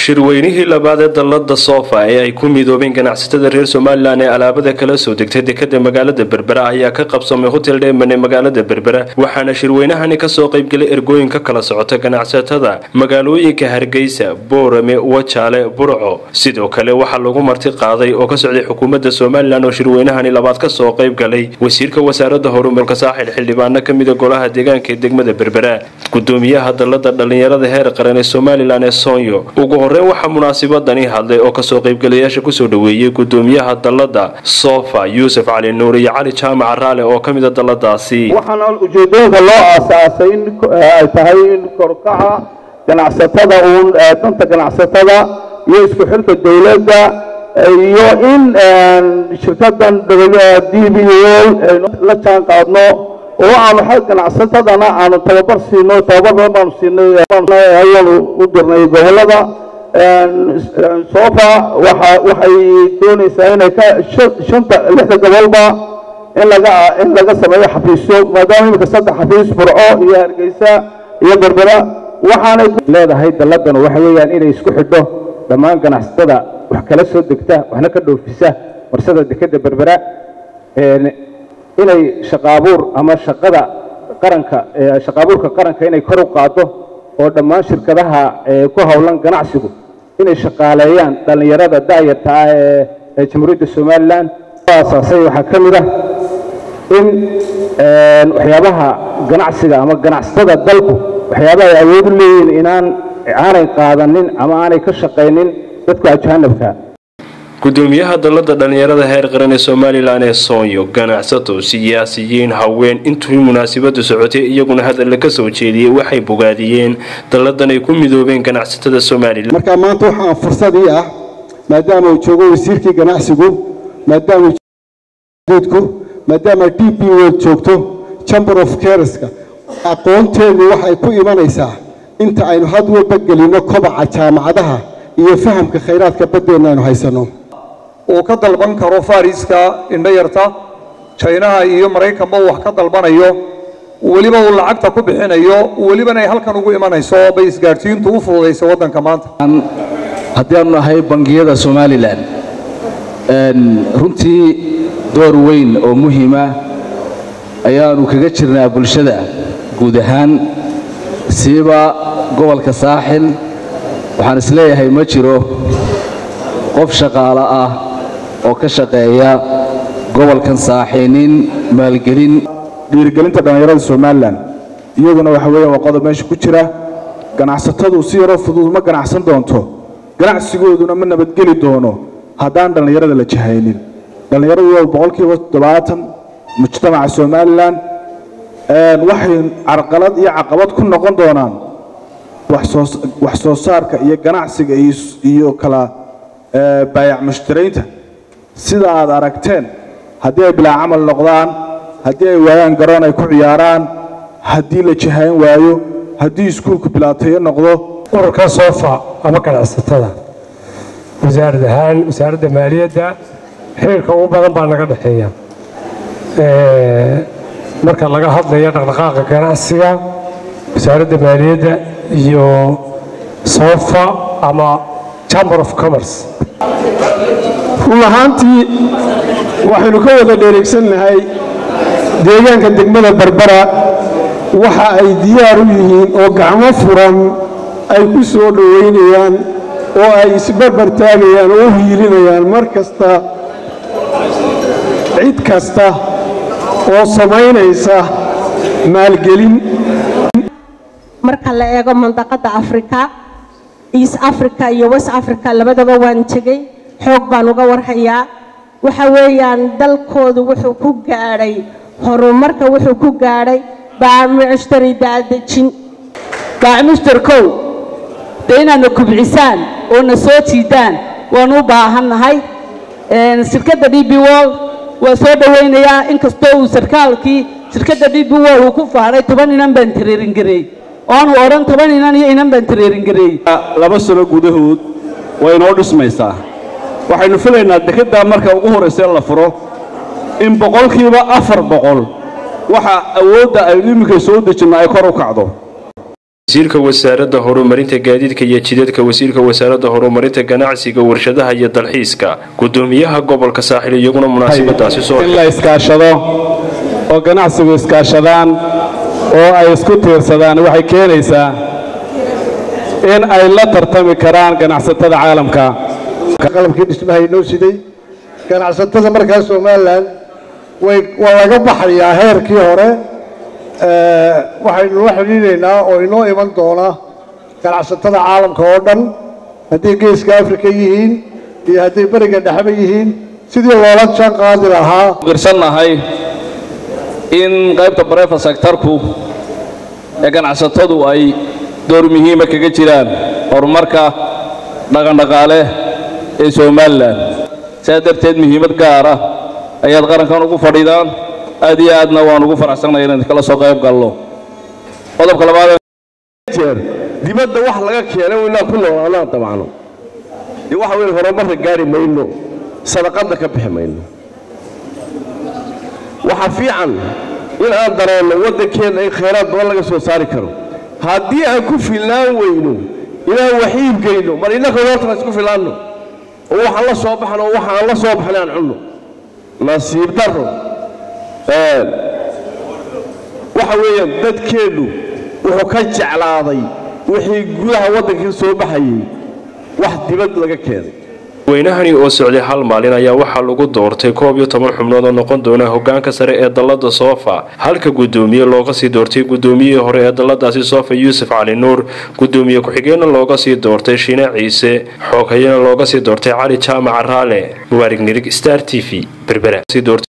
shirweynihii labaad ee dallada soofa ee ay ku midoobeen ganacsatada reer somalilan ee alaabada kala soo degtay dekada magaalada berbera ayaa ka qabsamay hotel dheeman ee magaalada berbera waxaana shirweynahani kasoo qaybgelay ergooyin ka kala socota ganacsatada magaalooyinka hargeysa boorame wajaale burco sidoo kale waxaa lagu marti qaaday oo ka socday xukuumadda somalilan oo shirweynahani labaad kasoo qaybgalay wasiirka wasaaradda horumarka saaxil xildhibaano kamida golaha deegaanka ee degmada berbera gudoomiyaha dallada dhallinyarada heer qaran ee somalilan ee soonyo ugu horeyn waxaa munaasibadani hadlay oo kasoo qaybgalayaasha kusoo dhaweeyey gudoomiyaha dallada sofa yuusuf cali nuur iyo cali jaamac raale oo ka mida dalladaasi waxaana ujeedooyinka loo aasaasay in ay tahay in korkaca ganacsatada uun danta ganacsatada iyo isku xirka dowladda iyo in shirkadan d b l aynu la jaan qaadno oo aanu xag ganacsatadana aanu tababar siino tababar badan baanu siinay ayaanu u dirnay gobolada sofa waxa waxay doonaysaa inay ka shanta lixda gobolba in laga in laga sameeyo xafiisyo maadaama imika saddex xafiis burco iyo hargeysa iyo berbera waxaanay leedahay dalladan waxa weeyaan inay isku xidho dhammaan ganacsatada wax kala soo degta waxna ka dhoofisa warsada dekeda berbera inay shaqaabuur ama shaqada qaranka shaqaabuurka qaranka inay kor u qaado oo dhammaan shirkadaha ku howlan ganacsigu inay shaqaaleeyaan dhallinyarada da'yarta ah ee jamhuuriyadda somalilan aasaasay waxaa ka mid ah in waxyaabaha ganacsiga ama ganacsatada dalku waxyaabaha ay awood u leeyihiin inaan aanay qaadanin ama aanay ka shaqaynin dadka ajaanabka gudoomiyaha dallada dhallinyarada heer qaran ee somalilan ee soonyo ganacsato siyaasiyiin haween intuu munaasibadu socotay iyaguna hadalla ka soo jeediyey waxay bogaadiyeen dalladan ay ku midoobeen ganacsatada somalilan marka maanta waxaa fursadii ah maadaama uu joogo wasiirkii ganacsigu maadaama ku maadaama d b world joogto chamber of careska aqoonteedu waxay ku imanaysaa inta aynu had walba gelinno kobaca jaamacadaha iyo fahamka khayraadka baddeenna aynu haysanno uu ka dalban karo fariska indhayarta jaynaha iyo maraykanba uu wax ka dalbanayo weliba uu lacagta ku bixinayo welibana ay halkan ugu imanayso bay isgaadhsiintu u fududaysa waddanka maanta haddii aanu nahay bangiyada somalilan runtii door weyn oo muhiima ayaanu kaga jirnaa bulshada guud ahaan siiba gobolka saaxil waxaan isleeyahay ma jiro qof shaqaalo ah oo ka shaqeeya gobolkan saaxiinin maalgelin dhiirigelinta dhallinyarada somalilan iyaguna waxa weeyaan waa qodob meesha ku jira ganacsatadu si yaroo fudud ma ganacsan doonto ganacsigooduna ma nabadgeli doono haddaan dhallinyarada la jahaynin dhallinyaradu waa boqolkiiba toddobaatan mujtamaca somalilan waxay carqalad iyo caqabad ku noqon doonaan wax soo saarka iyo ganacsiga iyo kala baayac mushtaraynta sida aad aragteen haddii ay bilaa camal noqdaan haddii ay waayaan garoon ay ku ciyaaraan haddii la jahayn waayo haddii iskuulku bilaatayo noqdo ururka soofa ama ganacsatada wasaarad ahaan wasaaradda maaliyadda xiriirka ugu badan baa naga dhexeeya marka laga hadlayo dhaqdhaqaaqa ganacsiga wasaaradda maaliyadda iyo sofa ama chamber of commerce run ahaantii waxaynu ka wada dhereegsannahay deegaanka degmada berbera waxa ay diyaar u yihiin oo gacmo furan ay ku soo dhowaynayaan oo ay isbarbar taagayaan oo u hiilinayaan mar kasta cid kasta oo samaynaysa maalgelin marka la eego mandaqadda afrika east africa iyo west africa labadaba waan tegey xoog baan uga warhayaa waxa weeyaan dalkoodu wuxuu ku gaadhay horumarka wuxuu ku gaadhay baacmushtari daadejin baacmushtarkow dee inaadna kubcisaan oo na soo jiidaan waanu u baahannahay shirkadda d b wol waa soo dhowaynayaa inkastoo uu sarkaalkii shirkadda d b wol uu ku faaray toban inan baan tareeringareey oanu odhan toban inan iyo inan baan tareeringareey laba sano gudahood way inoo dhismaysaa waxaynu filaynaa dekeddaa marka ugu horraysa la furo in boqolkiiba afar boqol waxa awoodda aynu iminka soo dejinno ay kor u kacdo wasiirka wasaaradda horumarinta gaadiidka iyo jidadka wasiirka wasaaradda horumarinta ganacsiga warshadaha iyo dalxiiska gudoomiyaha gobolka saaxil iyaguna munaasabadaasi soo in la iskaashado oo ganacsigu iskaashadaan oo ay isku tiirsadaan waxay keenaysaa in ay la tartami karaan ganacsatada caalamka qalabkii dhismaha inoo siday ganacsatada markaa somalilan way waa laga baxayaa heerkii hore waxaynu la xidhiidhaynaa oo inoo iman doona ganacsatada caalamka oo dhan hadday geeska afrika yihiin iyo hadday beriga dhexba yihiin sidii loola jaan qaadi lahaa qirsannahay in qaybta bareefa sektarku ee ganacsatadu ay door muhiima kaga jiraan horumarka dhaqandhaqaale ee somalilan sidaa darteed muhiimad gaara ayaad qarankan ugu fadhidaan aad iyo aadna waan ugu faraxsannahay inaan kala soo qayb galno qodobka labaad jeer dibadda wax laga keenay inaan ku noolaanaan dabacno dee waxa weyn horumarka gaari mayno sadaqadda ka bixi mayno waxa fiican in aan dareenno waddankeenna in khayraad badan laga soo saari karo haddii aan ku filnaan weyno inaan wax iibgeyno mar innaka horta isku filaanno oo waxaan la soo baxno oo waxaan la soo baxnay aan cunno nasiib darro waxa weeyaan dadkeennu wuxuu ka jeclaaday wixii gudaha waddankii soo baxayey wax dibad laga keenay weynahani oo socday hal maalin ayaa waxaa lagu doortay koob iyo toban xubnood oo noqon doona hogaanka sare ee dallada soofa halka guddoomiye looga sii doortay guddoomiyihii hore ee dalladaasi soofa yuusuf cali nuur guddoomiye ku-xigeenna looga sii doortay shiine ciise xoogayana looga sii doortay cali jaamac raale mubaarig nirig star t v berbera